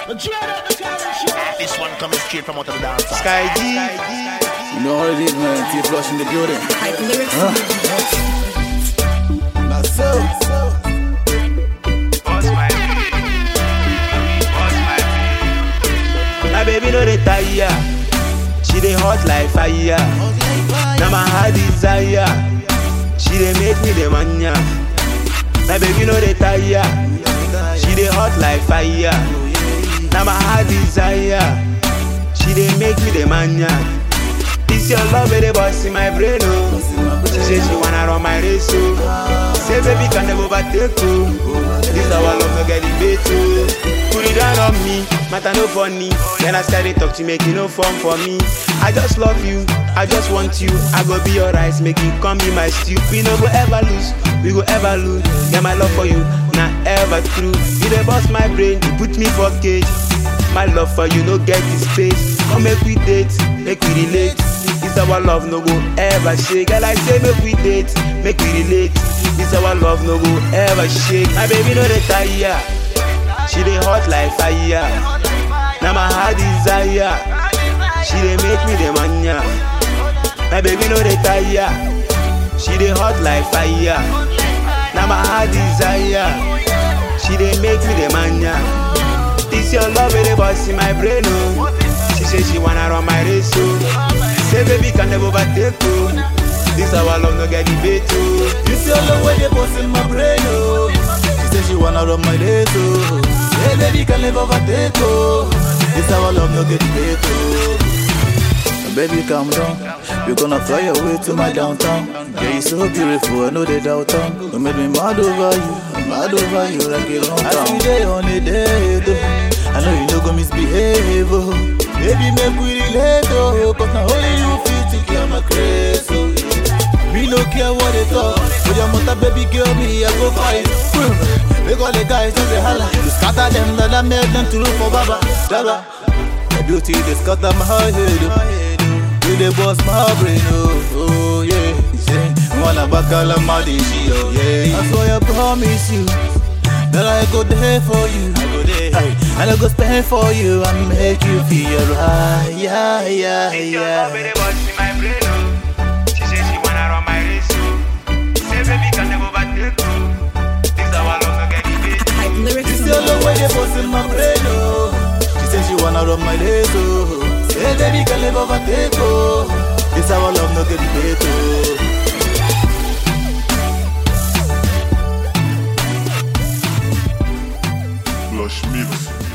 This one coming straight from out of the dance. Sky G. You know what it is, man. T flush in the building. Hype lyrics. That's so. My baby no dey tire. She dey hot like fire. Now my heart desire. She dey make me the mania. My baby no dey tire. She dey hot like fire. Now my heart desire. She dey make me the mania. This your love, wey dey bust in my brain, oh. She say she wanna run my race, oh. Say baby can never overtake, oh. This our love no get debate, oh. Put it down on me, matter no funny. Then I started talk to make it no fun for me. I just love you, I just want you. I go be your rice, make you come be my stew. We no go ever lose, we go ever lose. Yeah, my love for you, not ever true. You dey bust my brain, you put me for cage. My love for you no get the space. Come make we date, make we relate. This our love no go ever shake. Girl, I say make we date, make we relate. This our love no go ever shake. My baby no dey tire. She dey hot like fire. Now my heart desire. She dey make me the mania. My baby no dey tire. She dey hot like fire. Now my heart desire. She dey make me the mania. This your love, wey dey bust in my brain, oh. She say she wanna run my race, oh. Say baby can never overtake, oh. This our love no get debate, oh. This your love when they bust in my brain, oh. She say she wanna run my race, oh. Say baby can never overtake, oh. This our love no get debate, oh. Baby, calm down. We're gonna fly away to my downtown. Yeah, you're so beautiful, I know they doubt on. You made me mad over you, mad over you like a long time. I see day on a day, though. I know you no go misbehave, oh. Baby, make we relate, oh. Cause now only you feel to kill my craze, oh. Me no care what they talk. For your mother, baby girl, me I go fight. Make all the guys do the holla. You scatter them, then I make them to look for Baba. Baba. My beauty, they scatter my head. oh. You they bust my brain, oh, oh yeah. Yeah. Wanna back all of my dish, oh yeah. That's why I promise you that I go there for you. I go there. And I go spend for you and make you feel right. Yeah, yeah, This your love, wey yeah. dey bust in my brain, oh. She say she wanna run my race, oh. Say baby can never overtake, oh. This our love no get debate. Hype lyrics. This your love when they bust in my brain, oh. She say she wanna run my race, oh. Say baby can never overtake, oh. This our love no get debate, oh. Lush mix.